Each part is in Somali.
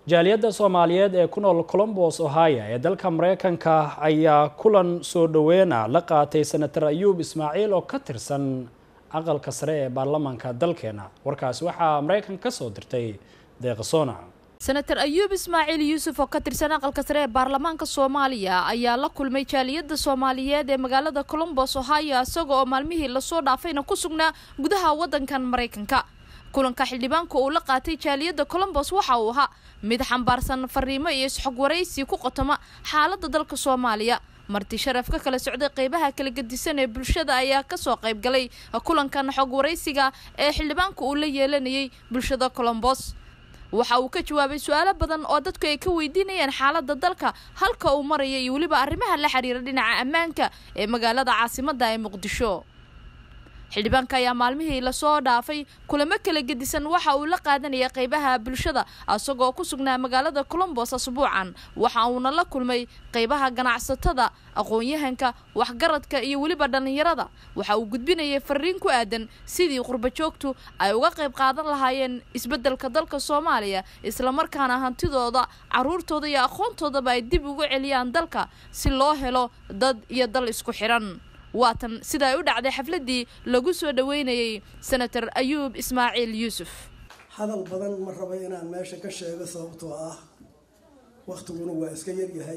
jaaliyadda soomaaliyeed ee ku nool colombos ohio ee dalka mareykanka ayaa kulan soo dhoweyna la qaatay senator ayuub ismaaciil oo ka tirsan aqalka sare ee baarlamaanka dalkeena warkaasi waxaa mareykan ka soo dirtay deeqasona senator ayuub ismaaciil yuusuf oo ka tirsan aqalka sare ee baarlamaanka soomaaliya ayaa la kulmay jaaliyadda soomaaliyeed ee magaalada colombos ohio isaga oo maalmihii lasoo dhaafayna ku sugnaa gudaha waddankan maraykanka kulanka xildhibaanka uu la qaatay jaaliyadda colombos waxa uu ahaa mid xambaarsan fariimo iyo isxog waraysi ku qotoma xaaladda dalka soomaaliya marti sharaf ka kala socday qeybaha kala gedisan ee bulshada ayaa kasoo qayb galay kulankan xog waraysiga ee xildhibaanka uu la yeelanayay bulshada colombos waxa uu ka jawaabay su-aalo badan oo dadku ay ka weydiinayaan xaaladda dalka halka uu maraya iyo weliba arrimaha la xiriira dhinaca ammaanka ee magaalada caasimadda ee muqdisho xildhibaanka ayaa maalmihii lasoo dhaafay kulamo kala gedisan waxa uu la qaadanaya qeybaha bulshada isagoo ku sugnaa magaalada colombos asbuucan waxa uuna la kulmay qeybaha ganacsatada aqoon-yahanka waxgaradka iyo weliba dhallinyarada waxa uu gudbinayay fariin ku aadan sidii qurbajoogtu ay uga qayb qaadan lahaayeen isbeddelka dalka soomaaliya islamarkaana hantidooda caruurtooda iyo aqoontoodaba ay dib ugu celiyaan dalka si loo helo dad iyo dal isku xiran waatan sida ay u dhacday xafladdii lagu soo dhaweynayay senator ayuub ismaaciil yuusuf hadal badan ma rabo inaan meesha ka sheego sababtoo ah waktiguna waa iska yaryahay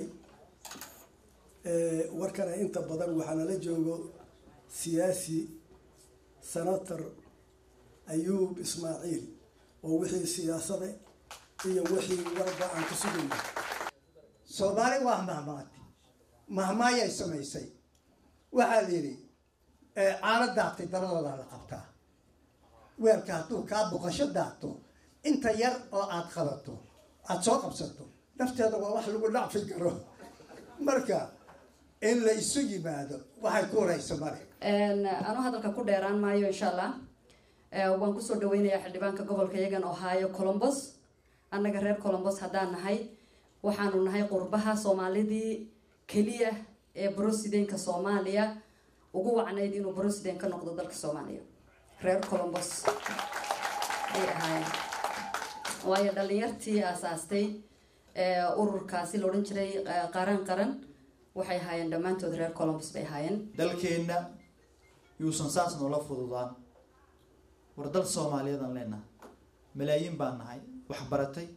warkana inta badan waxaa nala joogo siyaasi senator ayuub ismaaciil oo wixii siyaasada iyo wixii warba aan ka sugayno soomaali waa mahmaati mahmaayay samaysay waxaa la yidhi caano daatay dabadoodaa la qabtaa weelka hadduu kaa boqasho daato inta yar oo aada qabato aada soo qabsato nafteeda waa wax lagu dhacfi karo marka in la isu yimaado waxay ku horeysa male anuu hadalka ku dheeraan maayo insha allah waan kusoo dhaweynayaa xildhibaanka gobolka iyagan ohio colombos annaga reer colombos haddaan nahay waxaanu nahay qurbaha soomaalidii keliya ee brosidenka soomaaliya ugu wacnayd inuu brosiden ka noqdo dalka soomaaliya reer colombos ay ahaayeen waayo dhalinyartii aasaastay ururkaasi la odhan jiray qaran qaran waxay ahaayeen dhammaantood reer colombos bay ahaayeen dalkeenna yuusan saas noola fududaan war dal soomaaliyadan leenaha malaayiin baan nahay wax baratay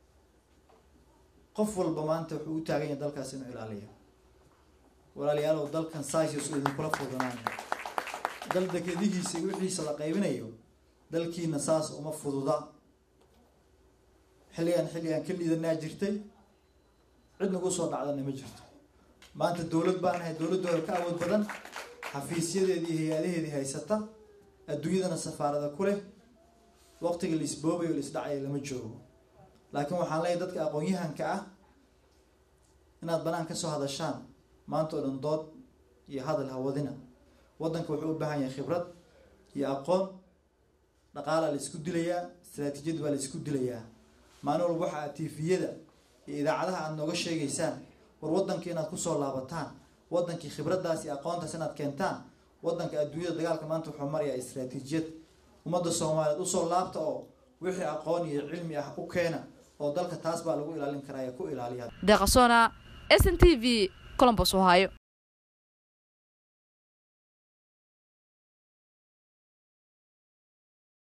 qof walba maanta wuxuu u taagan yahay dalkaas inuu ilaaliyo walaalayaalow dalkan saisas u idinkula fududaanayo dal dekedihiisa wixiisa la qaybinayo dalkiina saas uma fududa xilligaan xilligaan ka liidanaa jirtay cid nagu soo dhacdana ma jirto maanta dowlad baan nahay dowladooda ka awood badan xafiisyadeedii hay-adaheedii haysata adduunyadana safaarada ku leh waqtiga la isboobayo la isdhacayo lama joogo laakiin waxaan leeyahay dadka aqoon-yahanka ah inaad banaan kasoo hadashaan maanta oo dhan dood iyo hadal hawadina waddanka wuxuu u baahan yahay khibrad iyo aqoon dhaqaalaa la isku dilayaa istaraatiijiyad baa la isku dilayaa maalin walba waxa aad tifiyada iyo idaacadaha aada nooga sheegaysaan war waddanka inaad kusoo laabataan waddankii khibraddaas iyo aqoontaas inaad keentaan waddanka adduunyada dagaalka maanta wuxuu marayaa istaraatiijiyad ummadda soomaaliyeed usoo laabta oo wixii aqoon iyo cilmi ah u keena oo dalka taas baa lagu ilaalin karaa ee ku ilaaliya deeqasona s n t v colombos ohio